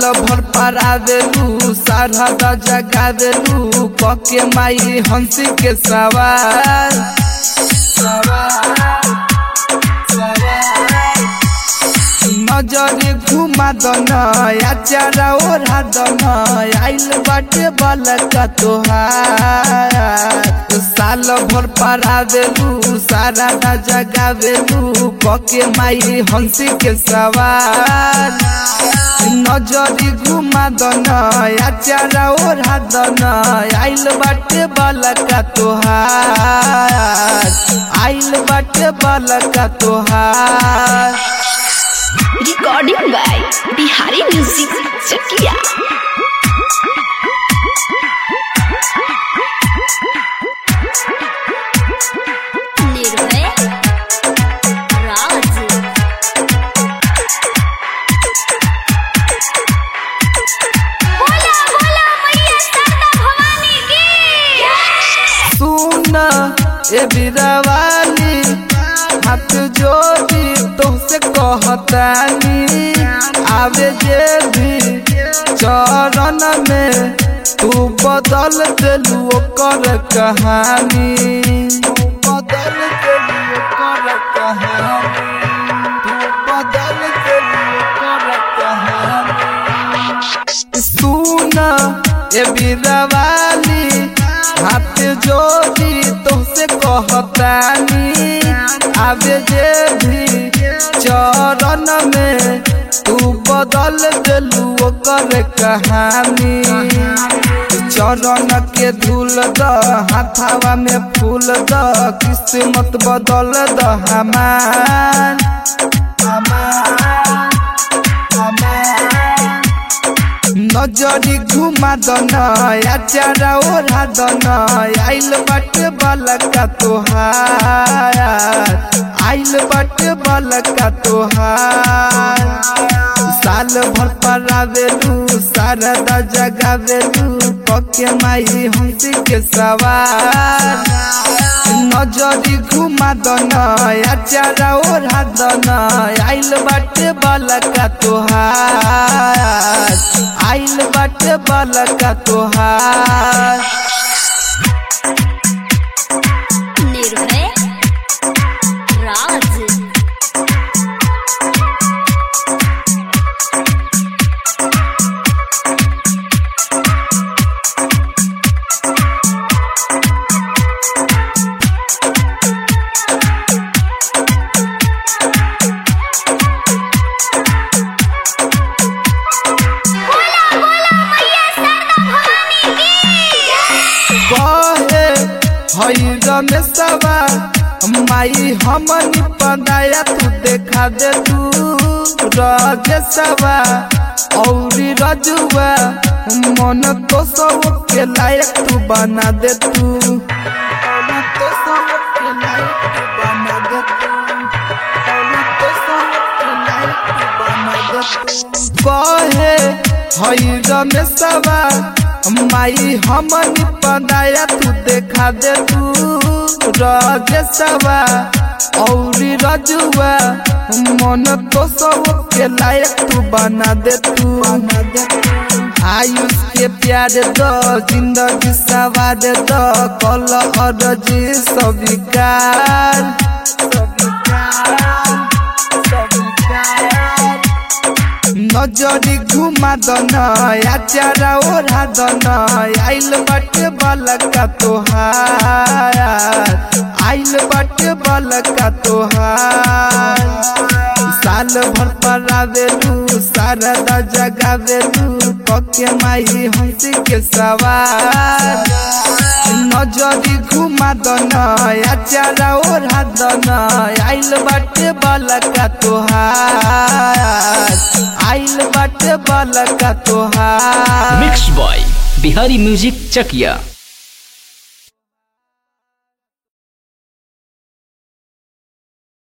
भर परा देलू सारा जगा देलू पके माई हंसी के सवार सवार सवार नजरे घुमा दन आचारा ओढ़ा दन आइल बाटे बलका तोहार साल भर परा देलू सारा ना जगा देलू पके माई हंसी के सवार नजरी घुमा दन आचारा ओढ़ा दन आइल बाटे बलका तोहार आइल बाटे बलका तोहार recording by Bihari music Chakia Nirbhay Raj बोला बोला मैया सरदा भवानी की सुन ए बिरवाली हाथ जोड़ी तुमसे कहतानी आवे जे भी चरण में तू बदल देलू ओकर कहानी तू बदल देलू ओकर कहानी तू बदल देलू ओकर कहानी सुन ए बिरवाली हाथ जोड़ी तुमसे कहतानी आवे जे भी चरण में तू बदल देलू ओकर कहानी चरण के धूल द हाथावा में फूल द किस्मत बदल द हमार हमार हमार नजरी घुमा दन आचारा ओढ़ा दन आइल बाटे बलका तोहार आइल बाटे बलका तोहार साल भर परावेलू सारदा जगावेलू पके माई हंसी के सवार नजरी घुमा दन आचारा ओढ़ा दन आइल बाटे बलका तोहार आइल बाटे बलका तोहार निर्भय राज बोला बोला मैया सरदा भवानी की कहे हई रमेशवा माई हमनी पदाया तू देखा दे तू रजेशवा औरी रजुआ मन तो सब के लायक तू बना दे तू मन तो सब के लायक तू बना दे तू मन तो सब के लायक तू बना दे तू कहे हई रमेशवा माई हमनी पदाया तू देखा दे तू रजेशवा औरी रजुआ मन तो सब के लायक तू बना दे तू आयुष के प्यार दो जिंदगी सवार दो कल अरजी स्वीकार स्वीकार स्वीकार नजरी घुमा दन आचारा ओढ़ा दन आइल बाटे बलका तोहार आइल बाटे बलका तोहार साल भर परावेलू सारदा जगावेलू पके माई हंसी के सवार नजरी घुमा दन आचारा ओढ़ा दन आइल बाटे बलका तोहार आइल बाटे बलका तोहार mix by Bihari music Chakiya